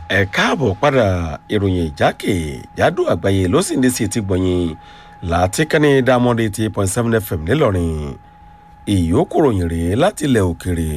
ẹ káàbọ̀ padà ìròyìn ìjákèjádò àgbáyé ló sì ń dé sí etí gbọ̀nyìn láti kẹ́ni diamond eighty point seven fm ńìlọrin ìyókù ròyìn rèé láti ilẹ̀ òkèrè.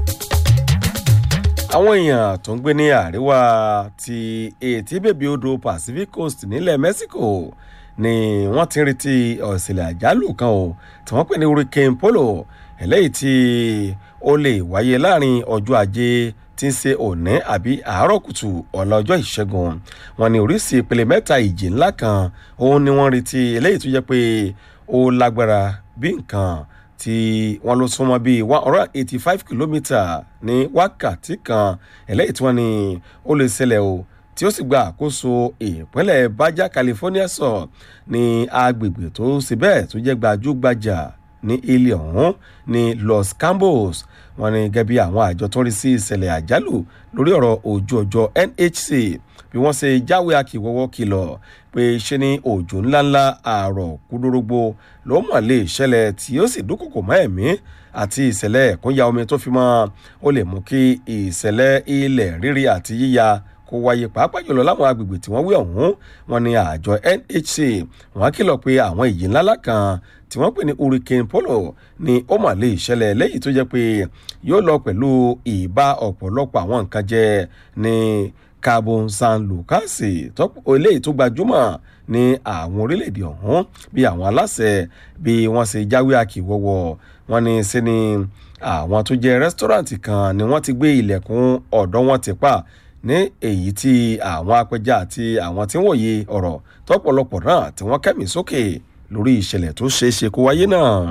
àwọn èèyàn tó ń gbé ní àríwá ti etí bèbí odò pacific coast nílẹ̀ mexico ni wọ́n ti ń retí ọ̀sẹ̀lẹ̀ àjálù kan o tí wọ́n pè ní hurricane polo eléyìí tí ó lè wáyé láàrin ọjọ́ ajé tí ń ṣe òní àbí àárọ̀ kùtù ọ̀la ọjọ́ ìṣẹ́gun wọn ní oríṣi ìpele mẹ́ta ìjì ńlá kan òun ni wọ́n retí eléyìí tó jẹ́ pé ó lágbára bí nǹkan tí wọ́n ló súnmọ́ bíi one hundred eighty five kilometre ní wákàtí kan eléyìí tí wọ́n ní ó lè ṣẹlẹ̀ o tí ó sì gba àkóso ìpínlẹ̀ baja california sọ ní agbègbè tó ṣe bẹ́ẹ̀ tó jẹ́ gbajúgbajà ní ilé ọ̀hún ní los cambos wọn ni gẹ́gẹ́ bí àwọn àjọ tó ń rí sí ìṣẹ̀lẹ̀ àjálù lórí ọ̀rọ̀ ojú ọjọ́ nhc bí wọ́n ṣe jáwé akíwọ́wọ́ kìlọ̀ pé ṣe ni òjò ńláńlá àárọ̀ kúdórógbó ló mọ̀ lè ṣẹlẹ̀ tí ó sì dúkòkò mọ́ ẹ̀mí àti ìṣẹ̀lẹ̀ ẹ̀kúnya omi tó fi mọ́ ó lè mú kí ìṣẹ̀lẹ̀ ilẹ̀ rírí àti yíya kó wáyé pàápàá jùlọ láwọn agbègbè tí wọ́n wí ọ̀hún wọn ni àjọ nhc wọ́n kìlọ̀ pé àwọn ìjì ńláńlá kan tí wọ́n pè ní hurricane polo ni ó mà lè ṣẹlẹ̀ lẹ́yìn tó jẹ́ pé yóò lọ pẹ̀lú ìbá ọ̀pọ̀lọpọ̀ àwọn nǹkan jẹ ní carbon san lucas eléyìí tó gbajúmọ̀ ní àwọn orílẹ̀-èdè ọ̀hún bí àwọn aláṣẹ bí wọ́n ṣe jáwé àkìwọ́wọ́ wọn ni sí ni àwọn tó jẹ́ rẹ́sítọ́ráǹtì kan ni wọ́n ti gbé ilẹ̀kùn ọ̀dọ́ wọn ti pa ní èyí tí àwọn apẹja àti àwọn tí ń wòye ọ̀rọ̀ tọ́pọ̀lọpọ̀ náà tí wọ́n kẹ́mí sókè lórí ìṣẹ̀lẹ̀ tó ṣeé ṣe kó wáyé náà.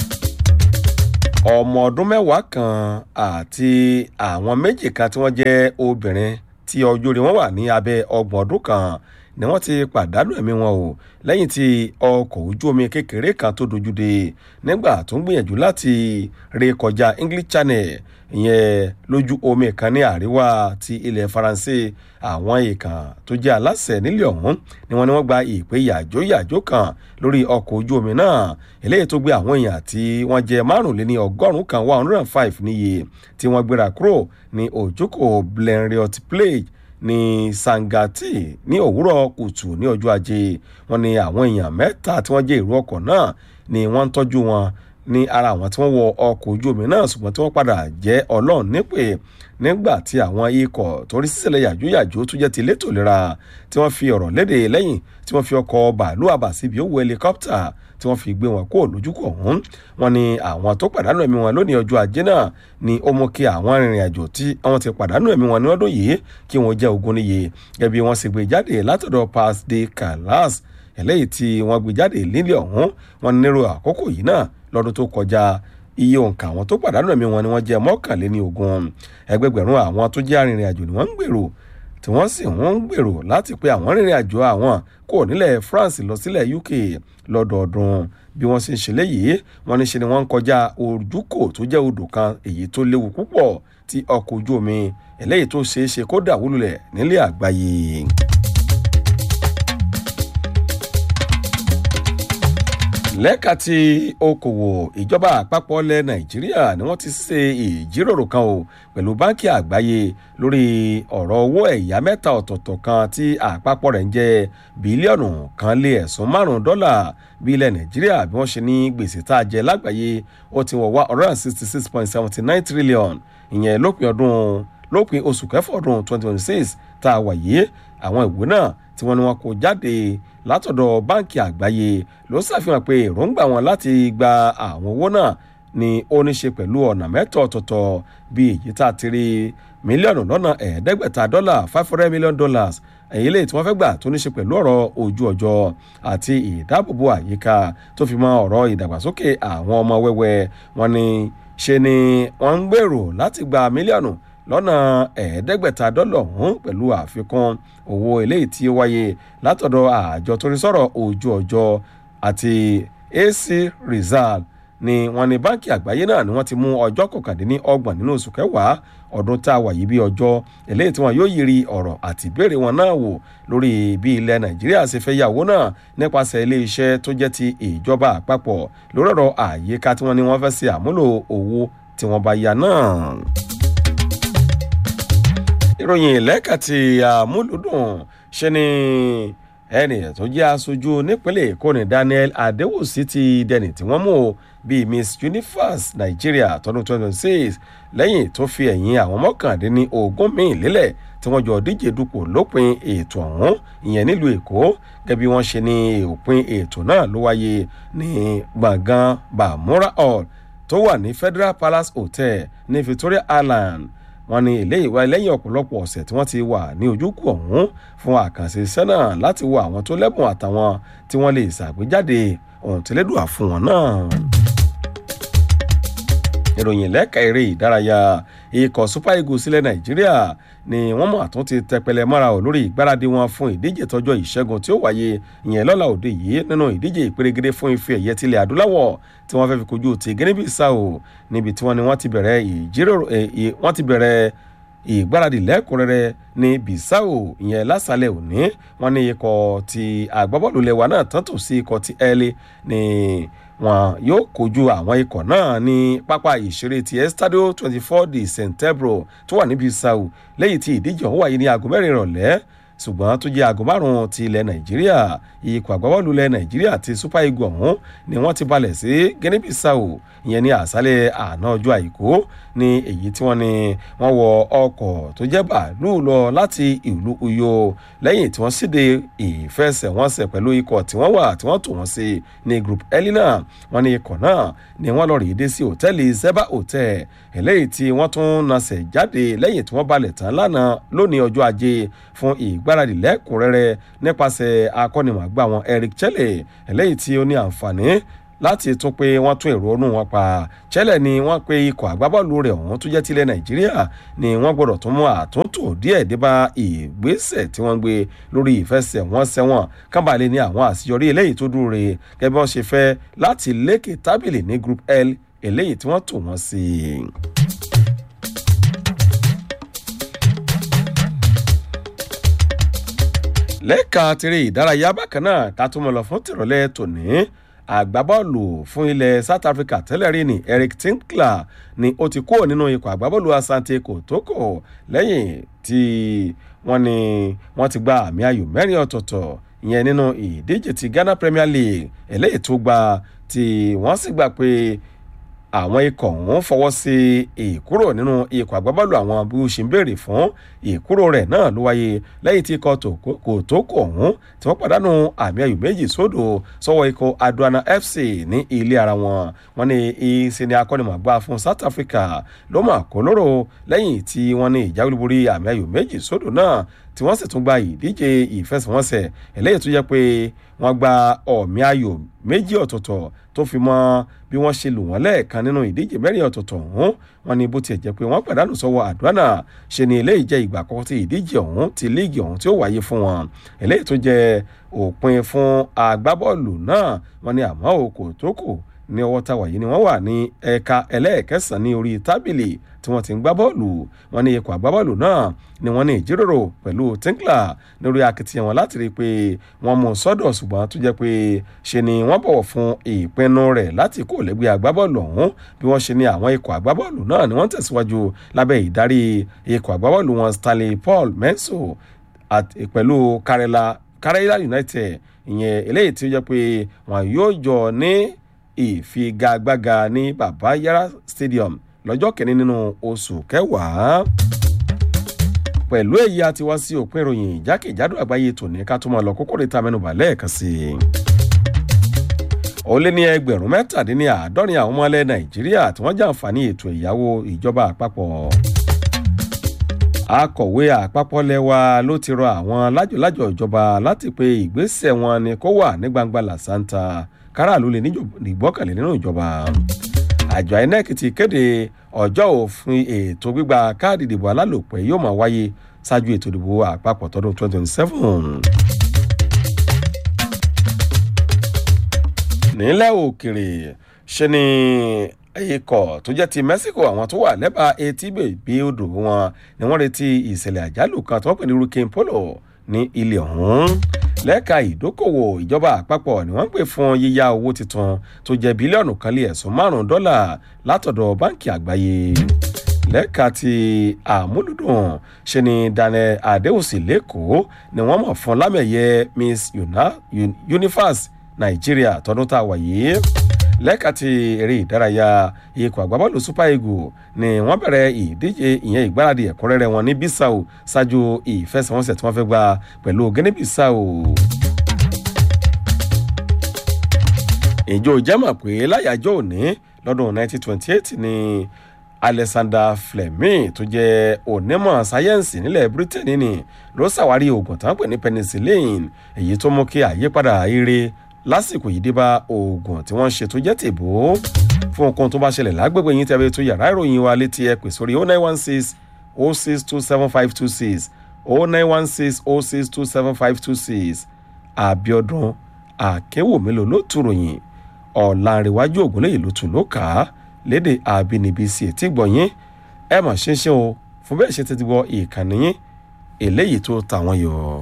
ọmọ ọdún mẹ́wàá kan àti àwọn méjì kan tí wọ́n jẹ́ obìnrin tí ọjọ́ orí wọn wà ní abẹ́ ọgbọ̀n ọdún kan ni wọ́n ti pàdánù ẹ̀mí wọn o lẹ́yìn tí ọkọ̀ ojú omi kékeré kan tó dojú de nígbà tó ń gbìyànjú láti ré kọjá english channel ìyẹn lójú omi kan ní àríwá ti ilẹ̀ faransé àwọn èèkàn tó jẹ́ aláṣẹ nílẹ̀ ọ̀hún ni wọ́n ní wọ́n gba ìpè yàjó yàjó kan lórí ọkọ̀ ojú omi náà eléyìí tó gbé àwọn èèyàn tí wọ́n jẹ́ márùnléní ọgọ́rùn-ún kan one hundred and five níye tí wọ́n gbéra kúrò ní òjòkó blenriot plage ní sangati ní òwúrọ̀ kùtù ní ọjọ́ ajé wọn ni àwọn èèyàn mẹ́ta tí wọ́n jẹ́ èrò ọkọ̀ náà ni wọ́n ń tọ́jú wọn ní ara àwọn tí wọ́n wọ ọkọ̀ ojú omi náà ṣùgbọ́n tí wọ́n padà jẹ́ ọlọ́run nípè nígbà tí àwọn ikọ̀ torí sísẹ̀lẹ̀ yàjóyàjó tó jẹ́ ti létò ìlera tí wọ́n fi ọ̀rọ̀ léde lẹ́yìn tí wọ́n fi ọkọ̀ bàálù àbàsíbi owó helicopter tí wọ́n fi gbé wọn kó lójúkọ̀ ọ̀hún wọn ni àwọn tó pàdánù ẹ̀mí wọn lónìí ọjọ́ ajé náà ni ó mú kí àwọn arìnrìn àjò tí wọ́n ti pàdánù ẹ̀mí wọn ní ọdún yìí kí wọ́n jẹ́ ogun níye gẹ́gẹ́ bí wọ́n sì gbé jáde látọ̀dọ̀ pass de calas eléyìí tí wọ́n gbé jáde nílé ọ̀hún wọn nírò àkókò yìí náà lọ́dún tó kọjá iye òǹkà àwọn tó pàdánù ẹ̀mí wọn ni wọ́n jẹ́ mọ́kànléní ogun ẹgbẹgbẹ̀rún àwọn tó jẹ́ arìnrìn àjò ni wọ́n ń gbèrò tí wọ́n sì ń gbèrò láti pé àwọn rìnrìn àjò àwọn kò nílẹ̀ france lọ sílẹ̀ uk lọ́dọọdún bí wọ́n ṣe ń ṣe léyìí wọ́n ní ṣe ni wọ́n ń kọjá ojúkò tó jẹ́ odò kan èyí tó léwu púpọ̀ tí ọkọ̀ ojú omi eléyìí tó ṣeé ṣe kó dàwúlulẹ̀ nílẹ̀ àgbáyé. lẹ́ka ti okòwò ìjọba àpapọ̀ ilẹ̀ nàìjíríà ni wọ́n ti ṣe ìjíròrò kan o pẹ̀lú báńkì àgbáyé lórí ọ̀rọ̀ owó ẹ̀yà mẹ́ta ọ̀tọ̀ọ̀tọ̀ kan tí àpapọ̀ rẹ̀ ń jẹ́ bílíọ̀nù kan lé ẹ̀sùn márùn-ún dọ́là bí ilẹ̀ nàìjíríà bí wọ́n ṣe ní gbèsè tá a jẹ lágbàáyé ó ti wọ̀ wá one hundred and sixty six point seventy nine trillion ìyẹn lópin ọdún lópin oṣù kẹfọ́ ọdún twenty twenty six tá a wà yìí àwọn ìwé náà tí wọ́n ní wọn kó jáde látọ̀dọ̀ báǹkì àgbáyé ló ṣàfihàn pé èròǹgbà wọn láti gba àwọn owó náà ni ó ní ṣe pẹ̀lú ọ̀nà mẹ́tọ̀ ọ̀tọ̀ọ̀tọ̀ bí èyí tá a ti rí mílíọ̀nù lọ́nà ẹ̀ẹ́dẹ́gbẹ̀ta dọ́là five hundred million dollars èyí lè tí wọ́n fẹ́ gbà tó ní ṣe pẹ̀lú ọ̀rọ̀ ojú ọjọ́ àti ìdáàbòbò àyíká tó fi mọ́ ọ̀rọ̀ ìdàgbàsókè àwọn ọmọ wẹ́wẹ́ wọn ni ṣe ni wọ́n ń gbèrò láti gba mílíọ̀nù lọ́nà ẹ̀ẹ́dẹ́gbẹ̀ta dọ́là ọ̀hún pẹ̀lú àfikún owó eléyìí tí ó wáyé látọ̀dọ̀ àjọ tó ń sọ̀rọ̀ ojú ọjọ́ àti ac rizal ni wọ́n ní báńkì àgbáyé náà ni wọ́n ti mú ọjọ́ kọkàndínní ọgbọ̀n nínú oṣù kẹwàá ọdún tá a wà yìí bí ọjọ́ eléyìí tí wọ́n yóò yiri ọ̀rọ̀ àti ìbéèrè wọn náà wò lórí bí ilẹ̀ nàìjíríà ṣe fẹ́ yàwó náà nípasẹ̀ iléeṣẹ́ tó jẹ́ ti ìjọba àpapọ̀ lórí ọ̀rọ̀ àyíká tí wọ́n ní wọ́n fẹ́ ṣe àmúlò owó tí wọ́n bá ya náà ìròyìn lẹ́ka ti àmúlùdùn ṣe ni ẹnì tó jẹ́ aṣojú nípínlẹ̀ èkó ní daniel adéwòsí ti dẹni tí wọ́n mú bíi miss universe nigeria tọdún 2026 lẹ́yìn tó fi ẹ̀yìn àwọn mọ́kàndínní ogún míì lélẹ̀ tí wọ́n jọ díje dupò lópin ètò ọ̀hún ìyẹn nílùú èkó gẹ́gẹ́ bí wọ́n ṣe ní òpin ètò náà ló wáyé ní gbọ̀ngàn bamura hall tó wà ní federal palace hotel ní victoria island wọn ní ilé ìwà lẹ́yìn ọ̀pọ̀lọpọ̀ ọ̀sẹ̀ tí wọ́n ti wà ní ojúkù ọ̀hún fún àkànṣe iṣẹ́ náà láti wo àwọn tó lẹ́bùn àtàwọn tí wọ́n lè ṣàgbéjáde ohun tí lẹ́dùn àfún wọn náà ìròyìn lẹ́ka eré ìdárayá ikọ̀ super eagles sílẹ̀ nàìjíríà ni wọ́n mọ̀ àtún ti tẹpẹlẹ mọ́ra ò lórí ìgbáradì wọn fún ìdíje tọjọ́ ìṣẹ́gun tí ó wáyé ìyẹn lọ́la òde yìí nínú ìdíje ìpèrègede fún ife ẹ̀yẹ tilẹ̀ adúláwọ̀ tí wọ́n fẹ́ fi kojú ti gẹ́nẹ́bí sao níbi tí wọ́n ni wọ́n ti bẹ̀rẹ̀ ìjíròrò wọ́n ti bẹ̀rẹ̀ ìgbáradì lẹ́kùnrẹ́rẹ́ ní bisau ìyẹn lásàlẹ̀ òní wọ́n ní ikọ̀ ti àgbábọ́ọ̀lù lẹ́wà náà tán tò sí ikọ̀ ti ẹ̀lẹ́ ní wọn yóò kojú àwọn ikọ̀ náà ní pápá ìṣeré ti estadio twenty four de centebro tó wà níbi sau lẹ́yìn tí ìdíje ọ̀hún wáyé ní aago mẹ́rin ìrọ̀lẹ́ ṣùgbọ́n tó jẹ́ aago márùn-ún ti ilẹ̀ nàìjíríà ikọ̀ àgbábọ́ọ̀lù ilẹ̀ nàìjíríà ti super eagle ọ̀hún ni wọ́n ti balẹ̀ sí guinea sao ìyẹn ní àṣálẹ̀ àná ọjọ́ àìkú ní èyí tí wọ́n ní wọ́n wọ ọkọ̀ tó jẹ́ bàálù lọ láti ìlú uyo lẹ́yìn tí wọ́n síde ìfẹsẹ̀wọnsẹ̀ pẹ̀lú ikọ̀ tí wọ́n wà tí wọ́n tò wọ́n sí ní group elina wọ́n ní ikọ̀ náà ni wọ́n lọ rí dé sí hòtẹ́ẹ̀lì zeba hotel eléyìí tí wọ́n tún nasẹ̀ jáde lẹ́yìn tí wọ́n balẹ̀ tán lánàá lónìí ọjọ́ ajé fún ìgbáradì lẹ́kùnrẹ́rẹ́ nípasẹ̀ akọ́nimọ̀gbà wọn eric chelle eléyìí tí ó ní àǹfààní láti tún pé wọ́n tún èrò ọ̀nù wọn pa chelle ni wọ́n pe ikọ̀ àgbábọ́ọ̀lù rẹ̀ ọ̀hún tó jẹ́ tilẹ̀ nàìjíríà ni wọ́n gbọ́dọ̀ tún mú àtúntò díẹ̀ débà ìgbésẹ̀ tí wọ́n gbé lórí ìfẹsẹ̀wọnsẹ̀ wọn kábàlẹ̀ ní àwọn àṣeyọrí eléyìí tó dúró re gẹ́gẹ́ bí wọ́n ṣe fẹ́ láti lékè tábìlì ní group l eléyìí tí wọ́n tò wọ́n sí i. lẹ́ka tirẹ̀ ìdárayá bákan náà ká tó mọ̀ lọ fún tìrọ̀lẹ́ tòní àgbábọ́ọ̀lù fún ilẹ̀ south africa tẹ́lẹ̀ rí ni eric tinkler ni ó ti kúrò nínú ikọ̀ àgbábọ́ọ̀lù asante kòtókò lẹ́yìn tí wọ́n ní wọ́n ti gba àmì ayò mẹ́rin ọ̀tọ̀ọ̀tọ̀ ìyẹn nínú ìdíje ti ghana premier league eléyìí tó gba tí wọ́n sì gbà pé àwọn ikọ̀ ọ̀hún fọwọ́ sí ìkúrò nínú ikọ̀ àgbábọ́ọ̀lù àwọn bí ó ṣe ń béèrè fún ìkúrò rẹ̀ náà ló wáyé lẹ́yìn tí ikọ̀ kò tó kọ̀ ọ̀hún tí wọ́n pàdánù àmì ayò méjì sódò sọ́wọ́ ikọ̀ aduana fc ní ilé ara wọn wọn ní ìṣe ni akọ́nimọ̀gbá fún south africa ló mà kó lóró lẹ́yìn tí wọ́n ní ìjáwéborí àmì ayò méjì sódò náà tí wọ́n sì tún gba ìdíje ìfẹsẹ̀wọnsẹ̀ eléyìí tó jẹ́ pé wọ́n gba ọ̀mí ayò méjì ọ̀tọ̀ọ̀tọ̀ tó fi mọ́ bí wọ́n ṣe lù wọ́n lẹ́ẹ̀kan nínú ìdíje mẹ́rin ọ̀tọ̀ọ̀tọ̀ ọ̀hún wọn ni bó tiẹ̀ jẹ́ pé wọ́n pàdánù sọ́wọ́ àdúrà ṣe ni eléyìí jẹ́ ìgbà àkọ́kọ́ tí ìdíje ọ̀hún ti líìgì ọ̀hún tí ó wáyé fún wọn eléyìí tó jẹ́ òpin fún agbábọ́ọ̀lù náà wọn ni àmọ́ òkò tó kù ní ọwọ́ táwa yìí ni wọ́n wà ní ẹ̀ka ẹlẹ́ẹ̀kẹsàn-án ní orí tábìlì tí wọ́n ti ń gbá bọ́ọ̀lù wọn ní ikọ̀ àgbábọ́ọ̀lù náà ni wọ́n ní ìjíròrò pẹ̀lú tinkler lórí akitiyan wọn láti rí i pé wọ́n mú sọ́dọ̀ ṣùgbọ́n tó jẹ́ pé ṣe ni wọ́n bọ̀wọ̀ fún ìpinnu rẹ̀ láti kó lẹ́gbẹ́ àgbábọ́ọ̀lù ọ̀hún bí wọ́n ṣe ní àwọn ikọ̀ àgbábọ́ọ̀lù náà ni wọ́n tẹ̀síwájú lábẹ́ ìdarí ikọ̀ àgbábọ́ọ̀lù wọn stanley paul menso pẹ̀lú karela karela united ìyẹn eléyìí tí ó jẹ́ pé wọn yóò jọ ní ìfigagbága ní baba yara stadium lọ́jọ́ kẹ́ni nínú oṣù kẹwàá pẹ̀lú èyí àti wá sí òpin ìròyìn ìjákèjádò àgbáyé tòní ká tó máa lọ kókó níta mẹ́nuba lẹ́ẹ̀kan sí i. ó lé ní ẹgbẹ̀rún mẹ́tàdínláàádọ́rin àwọn ọmọ ilẹ̀ nàìjíríà tí wọ́n jàǹfààní ètò ìyàwó ìjọba àpapọ̀. akọ̀wé àpapọ̀ lẹ́wà ló ti rọ àwọn lájọ̀lájọ̀ ìjọba láti pe ìgbésẹ̀ wọn ni kó wà ní gbangba làṣántà káràlú lè nígbọ́kànlé nínú ìjọba àjọ inec ti kéde ọjọ́ òfin ètò gbígba káàdì ìdìbò alálòpẹ́ yóò máa wáyé ṣáájú ètò ìdìbò àpapọ̀ tọdún 2027. nílẹ̀ òkèrè ṣe ni ikọ̀ tó jẹ́ ti mexico àwọn tó wà lẹ́bàá etí bèbí odò wọn ni wọ́n retí ìṣẹ̀lẹ̀ àjálù kan tí wọ́n pè ní hurricane polo ní ilẹ̀ ọ̀hún lẹ́ka ìdókòwò ìjọba àpapọ̀ ni wọ́n ń pè fún yíyá owó tuntun tó jẹ́ bílíọ̀nù kan lé ẹ̀sùn márùn-ún dọ́là látọ̀dọ̀ báǹkì àgbáyé lẹ́ka ti àmúlùdùn ṣe ni daniel adéwòsì lẹ́kọ̀ọ́ ni wọ́n mọ̀ fún lámẹ̀yẹ miss universe nàìjíríà tọdún tá a wà yìí lẹ́ka ti eré ìdárayá ikọ̀ àgbábọ́ọ̀lù super eagles ni wọ́n bẹ̀rẹ̀ ìdíje ìyẹn ìgbáradì ẹ̀kúnrẹ́rẹ́ wọn ní bissau ṣáájú ìfẹsẹ̀wọnsẹ̀ tí wọ́n fẹ́ gba pẹ̀lú guinea bissau. ìjọ ìjẹ́mọ̀ pé láyàjọ́ òní lọ́dún 1928 ni alexander fleming tó jẹ́ onímọ̀ sáyẹ́ǹsì nílẹ̀ britain ni ló ṣàwárí oògùn tó ń pè ní penicillin èyí tó mú kí àyípadà ire lásìkò yìí dé bá oògùn tí wọ́n ṣe tó jẹ́ tèbó fún nǹkan tó bá ṣẹlẹ̀ lágbègbè yín tẹ́lẹ̀ tó yàrá ìròyìn wa létí ẹ pè sórí 0916 0627526 0916 0627526 àbíọdún àkẹ́wòmélòó ló tún ròyìn ọ̀làǹrẹ̀wájú ògúnlẹ̀yìn ló tún ló kà á léde àbínibí sí etí gbọ̀nyìn ẹ mọ̀ ṣinṣin o fún bẹ́ẹ̀ ṣe tètè gbọ́ ìkànnì yín eléyìí tó tàwọn yọ̀.